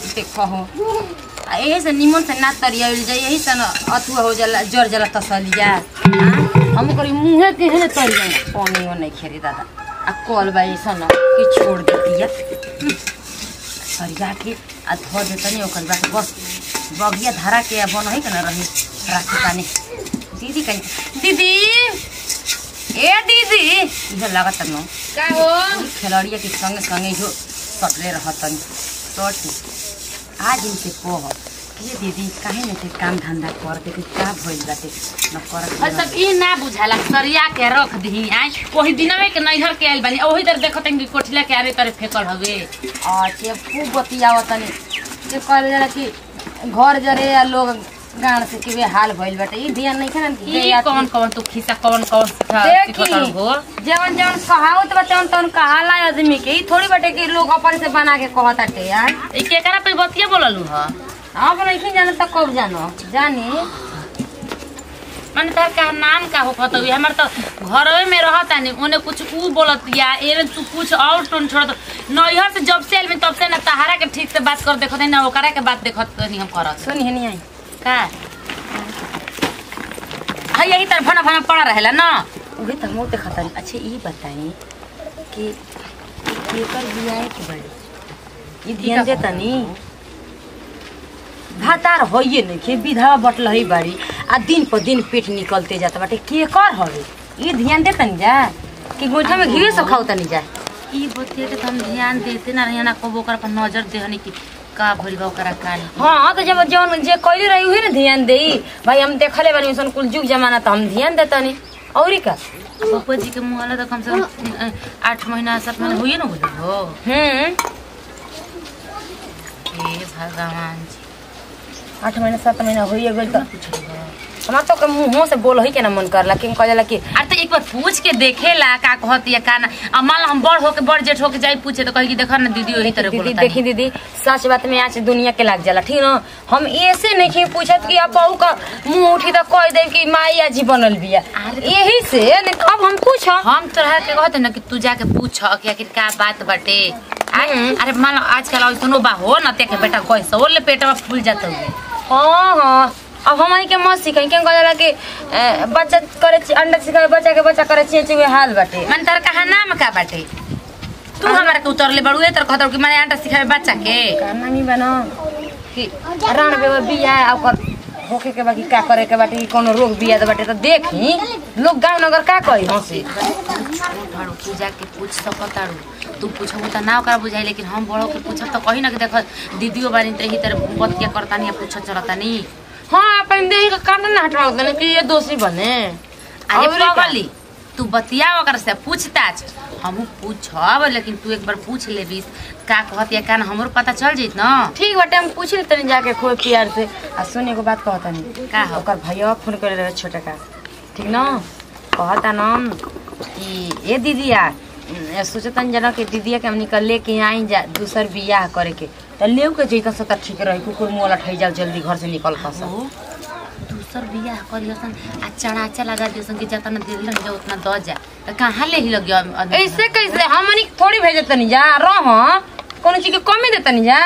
देखो हो आ यही से निमन से ना तरियाइल जाए यही से न अथुआ हो जाला जर जाला तसलिया हम करी मुँहे के हेने तरी जाए पानी वो नहीं खेरी दादा आ कल बा ऐसा न कि छोड़ देती है सरिया के आ धो देतनी ओकर बाद बस बगिया धारा के बन है के न रही राखी पानी दीदी कहीं दीदी ए दीदी इहे लागत न का हो खिलाड़िया के संगे संगे जो सटले रहतन सटी आज इनके कह के दीदी काहे नहीं थे काम धंधा करते कि का भइल बाटे न करत और सब ई ना बुझाला सरिया के रख दी आई ओही दिनवे के नैहर के आइल बानी ओही तर देखत कि कोठिला के आरे तरे फेकल हवे अच्छे खूब बतियावतनी जे कहल जाला कि घर जरे या लोग गान से कि वे हाल भइल बाटे ई ध्यान नहीं खाना ई कौन कौन तू खिसा कौन कौन सिखा देखी सिखत हो जवन जवन कहावत बा तवन तवन कहाला आदमी के ई थोड़ी बाटे कि लोग अपन से बना के कहताटे यार ई केकरा पे बतिया बोललू ह आप नहीं जानो त कब जानो जानी माने तार का नाम का हो कहत हुई हमर तो घरवे में रहता नहीं ओने कुछ ऊ बोलत या एने तू कुछ और टोन छोड़त नैहर से जब से आइल में तब से ना तहारा के ठीक से बात कर देखत ना ओकरा के बात देखत नहीं हम करत सुनी है नहीं आई का हाँ यही तरह भना भना पड़ा रहेला ना उहे त मोर देखता अच्छा ई बताई कि केकर बियाह के बड़ी ई ध्यान देता नी भातार होइए नहीं के विधवा बटल है बाड़ी आ दिन पर दिन पेट निकलते जाता बाटे के कर हवे ई ध्यान देता नी जा कि गोइठा में घीवे सब खाओ तनी जा ई बतिया के तो हम ध्यान देते ना रहिया ना कबो ओकरा पर नजर देहनी कि का भइल बा ओकरा का नहीं हाँ तो जब जवन जे कइले रही उहे ना ध्यान देई भाई हम देखले बानी सन कुल जुग जमाना त हम ध्यान देता नी औरी का पप्पा जी के मुँह तो कम से कम अ, आठ महीना सात महीना हुई ना बोले हो हम्म हे भगवान जी आठ महीना सात महीना होइए गइल त पूछो हमार तो के मुंहों से बोल ही के ना मन करला कि कहला कि अरे तो एक बार पूछ के देखेला का कहत या का ना अब मान लो हम बड़ होके बड़ जेठ होके जाई पूछे तो कही कि देखा ना दीदी वही तरह दीदी बोलता देखी दीदी सच बात में आज दुनिया के लाग जाला ठीक ना हम ऐसे नहीं कि पूछत कि अब बहू का मुंह उठी तो कह दे कि माई आजी बनल बिया अरे यही से नहीं तो अब हम पूछ हम तोरा के कहते ना कि तू जाके पूछ कि आखिर का बात बाटे आ- अरे मान लो आजकल ऐसनो बा हो ना ते के बेटा कैसे वो ले पेटवा फूल जाता हुए हाँ हाँ अब हमारी के मत सिखाई क्या कहला कि अ, बच्चा करे छी- अंडा सिखाए बच्चा के बच्चा करे छी हुए हाल बाटे मन तार कहा नाम का बाटे तू हमारा के उतरले बड़ुए तर कहत कि मैंने आटा सिखावे बच्चा के करना नहीं बना कि रान बेवा बिया आ ओकर होके के बाकी का करे के बाटे कि कोनो रोग बिया दे बाटे तो देखी लोग गांव नगर का कही हंसी छोड़ तू जाके पूछ सकताड़ू तू पूछबू त ना ओकरा बुझाई लेकिन हम बड़ो के पूछब त कही ना कि देख दीदियो बारी त ही तरह बतिया करतानी या पूछत चलतानी हाँ अपन देही का कांटा ना हटवा देने कि ये दोषी बने अरे और का? पगली तू बतिया ओकरा से पूछताछ हमहू पूछब लेकिन तू एक बार पूछ लेबिस का कहत या का ना हमरो पता चल जइत न ठीक बाटे हम पूछ ले तनी जाके खोए प्यार से आ सुने को बात कहता नहीं का हो? ओकर भैया फोन करे रहे छोटे का ठीक ना कहता नाम कि ए दीदिया उम, सोचतन जना कि दीदिया के हम निकल लेके आई जा दूसर बियाह करे के त लेव के जइता से त ठीक रही कुकुर मुंह लठाई जाओ जल्दी घर से निकल पस हो दूसर बियाह करियसन आ चढ़ाचा लगा दियसन कि जितना दिल लग जा उतना द जा त कहाँ ले ही लगियो आदमी? ऐसे कैसे हमनी के थोड़ी भेजे तनी जा रह कोनो चीज के कमी दे तनी जा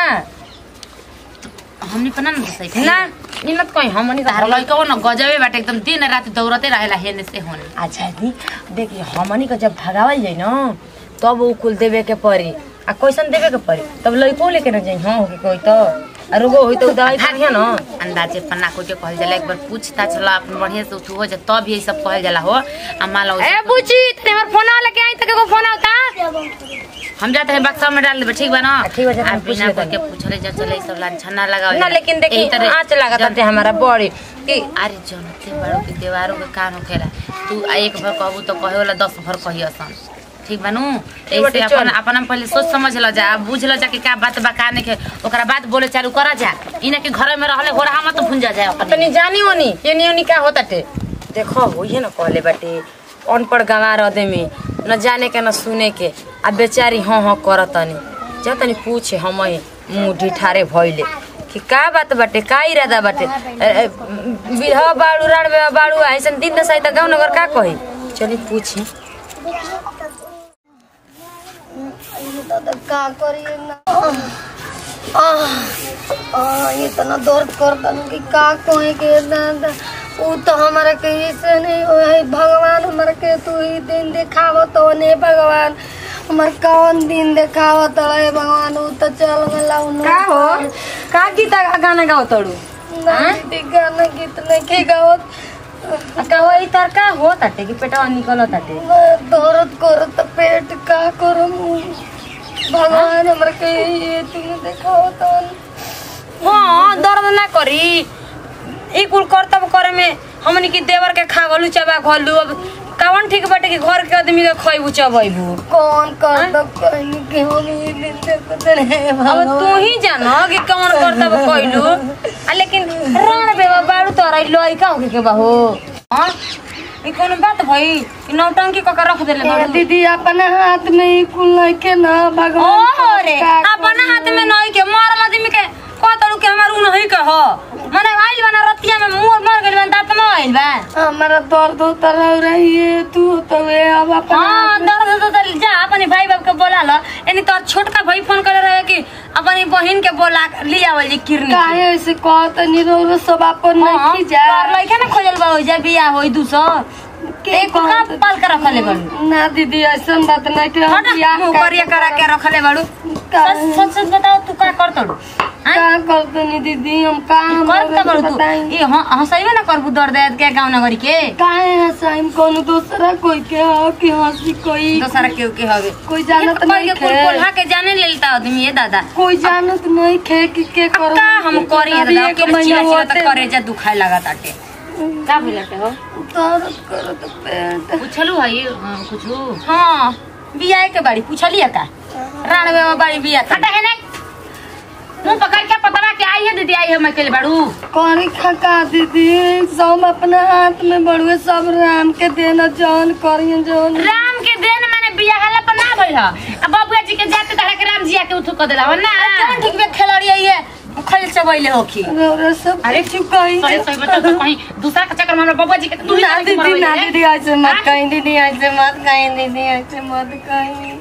हमनी पना न सही ना इनत कहीं हमनी तार त लइका न गजबे बाटे एकदम दिन रात दौड़ते रहेला हेने से होने अच्छा दी देखिए हमनी के जब भगावल जाई न तब उ कुल देवे के पड़ी आ कैसन देवे के पड़ी तब लइको लेके न जाई हाँ होके कोई तो आ रुगो होई तो उ दवाई खानिया न अंदाजे पन्ना को के कहल जाला एक बार पूछता चला अपन बढ़िया से उठू हो जा तब ये सब कहल जाला हो आ मान लो ए बुची तने हमर फोन लेके आई तक एगो फोन आवता हम जाते हैं बक्सा में डाल देबे ठीक बा ना ठीक बा, जा, आ हम पूछ बिना लेते कोई के पूछले जा चले सब लांछना लगाओ ना लेकिन देखी आँच लागत ते हमारा बड़ी कि अरे जनते बड़ो के देवारों के कान होखेला तू आ एक भर कहबू तो कहे वाला दस भर कहियसन ठीक बनू ऐसे बाटे, अपन चल। अपन हम पहले सोच समझ ल जा बुझ ल जा कि का बात बा का नहीं के ओकरा बात बोले चालू करा जा इने के घर में रहले गोरा मत भुंजा जाए अपन तनी जानी ओनी ये नी ओनी का होता टे देखो होइए न कहले बाटे अनपढ़ गंवार आदमी न जाने के न सुने के आ बेचारी हाँ हाँ करतनी जा तनी पूछे हम मुँह ढिठारे भइले कि का बात बाटे का इरादा बाटे ए, ए, विधवा बाड़ू राण में बाड़ू ऐसन दिन दसाई त गाँव नगर का कही चली पूछी दादा का करिए ना आह, आह, इतना दर्द करता हूँ कि का कहे के दादा ऊ तो हमारा कहीं से नहीं हो है भगवान हमारा के तू ही दिन दिखावत तो ने भगवान हमार कौन दिन दिखावत है भगवान ऊ तो चल गला का हो का गीत गाना गाओ तड़ू नहीं गाना गीत नहीं के गावत का वही तर का हो ताटे कि पेटवा निकल ताटे दर्द करत पेट का करम भगवान हमारा के ये दिन दिखावत हाँ दर्द ना करी ई कुल करतब करे में हमनी के देवर के खा गलू चबा घलू अब कावन ठीक बाटे कि घर के आदमी के खइबू चबैबू कौन कर दब कहीं के हम ये दिन देखत रहे अब तू ही जानो कि कौन करतब कइलू आ लेकिन राण बेवा बाड़ू तोरा लइका होके के बाहो हां ई कोनो बात भई कि नौटंकी क के रख देले ए, बाड़ू दीदी अपने हाथ में ही कुल के ना भगवान ओहो रे का अपन हाथ में नहीं के मरल आदमी के कहतड़ू के हमार उ नहीं के हो मने आइल बना रतिया में मुंह मर गइल बा दांत में आइल बा हमारा दर्द होता रह रही है तू तो वे अब अपने हाँ दर्द हो तो जा अपने भाई बाप के बोला लो यानी तो छोटका भाई फोन करे रहे कि अपनी बहन के बोला लिया वाली किरनी काहे ऐसे कहत नहीं रो सब अपन नहीं जा लइका ना खोजल बा हो जा बिया होई दूसर एक का कहत- पाल के रखले बाड़ू ना दीदी ऐसा बात नहीं कि हम हट बियाह मुंह का- करिया करा के रखले बाड़ू का- सच सच सच बताओ तू का करतड़ू का करते नहीं दीदी हम काम करत बाड़ू तू बताई ये हंसैबे ना करबू दर्द के गाँव नगरी के काहे हंसाइम कोनो दूसरा कोई के हो कि हंसी कोई दोसरा केहू के हवे कोई जानत नहीं कोई खे कोल्हा के जाने लेता आदमी ये दादा कोई जानत नहीं खे कि के अब करो का हम करी अभी दादा एक के महीना चिया चिया होते त करे जा दुखाए लगा ताटे का भइलटे हो दर्द करत पेट पूछलू है कुछू हां बियाह के बाड़ी पूछलिए का राणवे में बाड़ी बिया था हटा है नहीं मुंह पकड़ के पतरा के आई है दीदी आई है मैं के बाड़ू कौन खका दीदी सब अपने हाथ में बड़ुए सब राम के देना जौन करियन जौन राम के देन माने बिया हला पर ना भइल ह अब बबुआ जी के जाते तहरा के राम जी आके उठु क देला हो ना कौन ठीक में खिलाड़ी आई है खल चबैले होखी रौरा सब अरे चुकाई सही सही बता तो कहीं दूसरा के चक्कर में हमरा बबुआ जी के तू ही ना जाके दीदी मरवाइले ना रे। दीदी ऐसे मत कहीं दीदी ऐसे मत कहीं दीदी ऐसे मत कहीं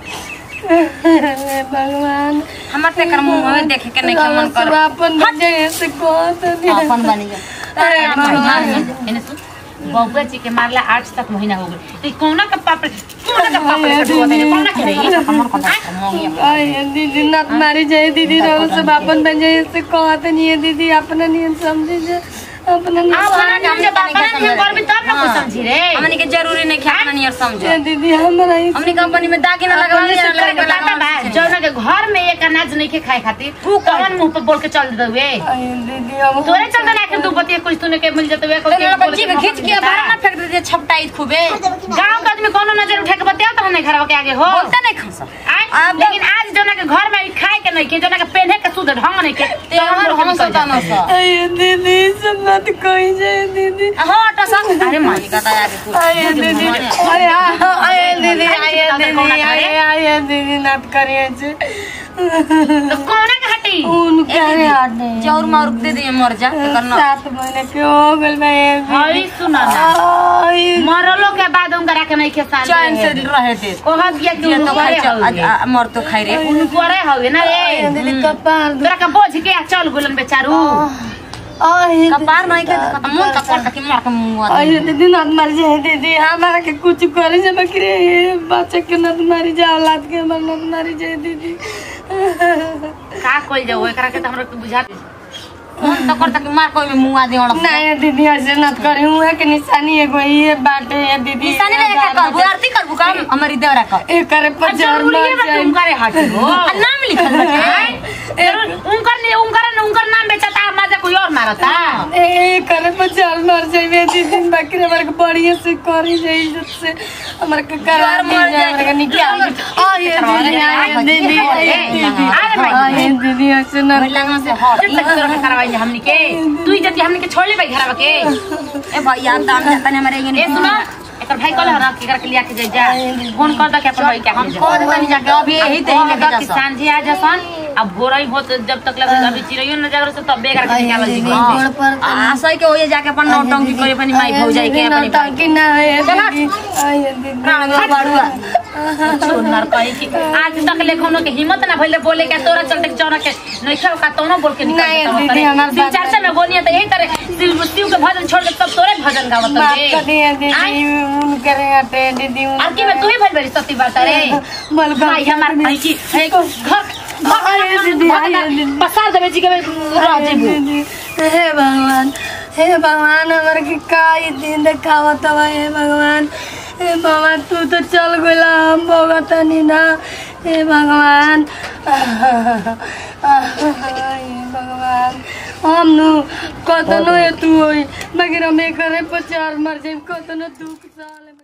हे भगवान हमर ते कर मुंह में देखे के नहीं रौरा मन कर सब अपन बच्चे ऐसे कहत नहीं अपन बनी जा अरे भगवान एने सुन बबुआ जी के मारला आठ तक महीना हो गई तो कौना का पाप कौना का पाप से डुबो तेरे कौना करे हमर को अरे दीदी नत मारी जाए दीदी रहो सब अपन बन जाए ऐसे कहते नहीं है दीदी अपना नहीं समझे जे अपना नहीं अब हमारा नाम जब बापा ने हम करबी तब ना कुछ समझी रे हमनी के जरूरी नहीं खाना नहीं और समझो समझे दीदी हमारा ही हमनी कंपनी में दागी ना लगवा अपने ना से करे के पता बा लगा जौना के घर में एक अनाज नहीं के खाए खातिर तू कौन मुंह पर बोल के चल देवे अरे दीदी अब तोरे चलते ना के दू बतिया कुछ तूने के मिल जतवे को तेरे लोग जीभ खींच के बाहर ना फेंक देते छपटाई खूबे गांव का आदमी कोनो नजर उठा के बतिया तो हमें घर के आगे हो बोलते नहीं खसा आय? अब- लेकिन आज जौना के घर में खाए के नहीं के जौना के पहने के शुद्ध ढंग नहीं के ते हमर हम सता न सा अरे दीदी सब मत कही जाए दीदी हां तो सा अरे मानी का आगे कुछ अरे दीदी अरे हाँ, अरे दीदी अरे दीदी अरे अरे दीदी नत करिए जे तो कौना के हटी उनके अरे हटे चाउर मार दे दे मर जा करना सात महीने के हो गल मैं हई सुना ना आई मरलो के बाद उनका के नहीं के साल चैन से रहे दे ओहा बिया ये के तो खाई चल आज आ- मर तो खाई रे उनकोरे हवे ना रे दीदी कपार तोरा का बोझ के आ चल गुलन बेचारू आई कपार नहीं के खत्म मन तक कर कि मार के मुंह अरे दीदी नत मर जाए दीदी हमारा के कुछ करे जे बकरे बच्चे के नत मारी जाए औलाद के हमर नत मारी जाए दीदी का कोई जाओ एकरा के त हमरा के बुझा मन तक कर कि मार कोई में मुंह आदि और नहीं दीदी ऐसे नत करी हूँ के निशानी एगो ये बाटे है दीदी निशानी ले के करबू आरती करबू काम हमारी देवरा का एक करे पर जान जरूरी मर है बा जाए उनकरे हटी हो आ, नाम लिखल बाटे जरूर उनकर ने उनकर उनकर नाम बेचता मजा कोई और मारता ए करे पर जान मर जाए दीदी बकरे हमारे के बढ़िया से करी जाए इज्जत से हमारे के करा यार मर जाए। हमारे के निकाल आ ये दीदी आ ये दीदी आ ये दीदी अरे भाई। आ ये दीदी ऐसे न लगा से हट जब तक तोरा के करवाई हमनी के तू ही जति हमनी के छोड़ ले भाई घरवा के ए भैया दान जाता ने हमारे ए ये सुनो एकर भाई कहले हन कि करके लिया के जाई जा फोन कर द के अपन भाई के हम कह देतनी जाके अभी यही ते ही लेके जा कि सांझे आ जसन अब भोरई होत जब तक लगे अभी चिड़ैयो न जागर से तब बेकार के निकाल जी गोड़ पर आ सही के होए जाके अपन नौटंकी करे अपनी माई भौजाई के अपनी भाई ताकि ना है चला। दीदी आइए दीदी प्राण गो बाड़ुआ छोड़नार कही कि आज तक ले कोनो के हिम्मत ना भइले बोले के तोरा चलते चौरा के नइखे का तोनो बोल के निकल नहीं, देता दीदी, तरे हमार शिव बात- चर्चा में बोलिए तो यही तरह शिव शिव के भजन छोड़ के सब तोरे भजन गावत माफ रे कर दिए दीदी उन करे हटे दीदी उन आर की में तू ही भइल बड़ी सती बात रे मल भाई हमार भाई की है घर आइए दीदी, आइए दीदी। पसार देवे जी के रह जेबू दीदी हे भगवान हे भगवान हमार के का ई दिन देखावत हवा हे भगवान हे भगवान तू तो चल गइला हम भोगतनी ना हे भगवान हे भगवान हम नु कतनो तू होई मगर हम करे पचार मर जाई कतनो दुख साल में